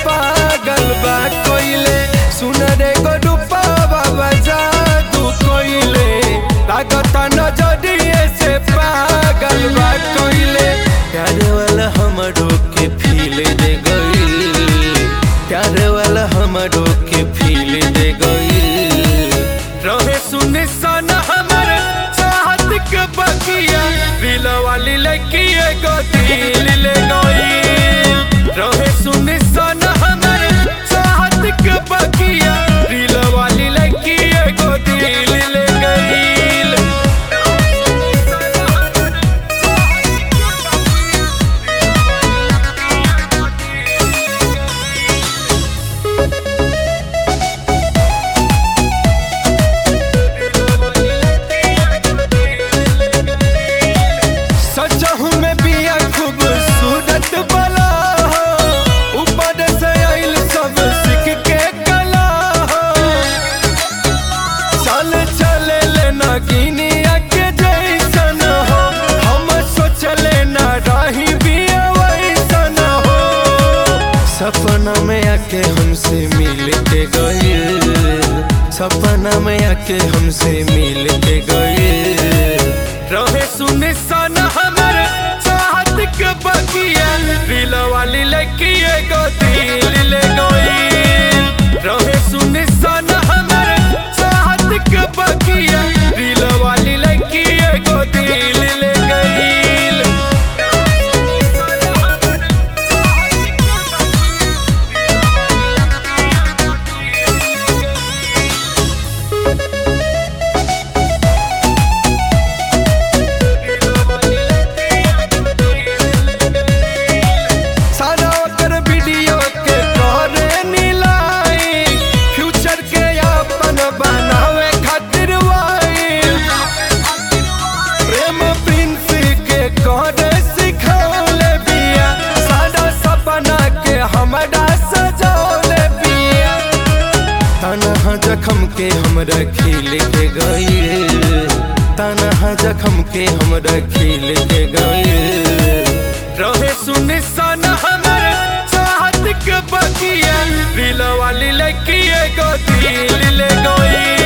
पागल बा कोइले सुन रे गो रूपा बाबा जादू कोइले लागता नजरिए से पागल बा कोइले प्यार वाला हमरो के फील दे गइल प्यार वाला हमरो के फील दे गइल रहे सुने सन हमर चाहत के बकिया दिल वाली लड़की एगो दिल ले गइल रहे सुने सन हमर चाहत के बकिया दिल वाली लड़की एगो दिल ले गइल सचहु में बिया खूबसूरत बला हो ऊपर से आइल सब सीख के कला हो चल चले लेना गिनिया के जैसन हो हम सोचले ना रही बिया वैसन हो सपना में आके हमसे मिल के गइल सपना में आके हमसे मिल के गइल रहे सुने सन हमर चाहत के बकिया दिल वाली लड़की एगो दिल ले गइल रहे सुने सन हमर चाहत के बकिया दिल वाली लड़की एगो दिल ले गइल सारा ओकर वीडियो के करे नीलाई फ्यूचर के अपन बनावे खातिर वाइल प्रेम प्रिंस के करे सिखौले बिया सारा सपना के हमरा सजौले बिया तनहा जखम के हमरा खिल के गइल तनहा जखम के हमरा खिल के गइल रहे सुने सन हमर चाहत के बकिया दिल वाली लड़की एगो दिल ले गई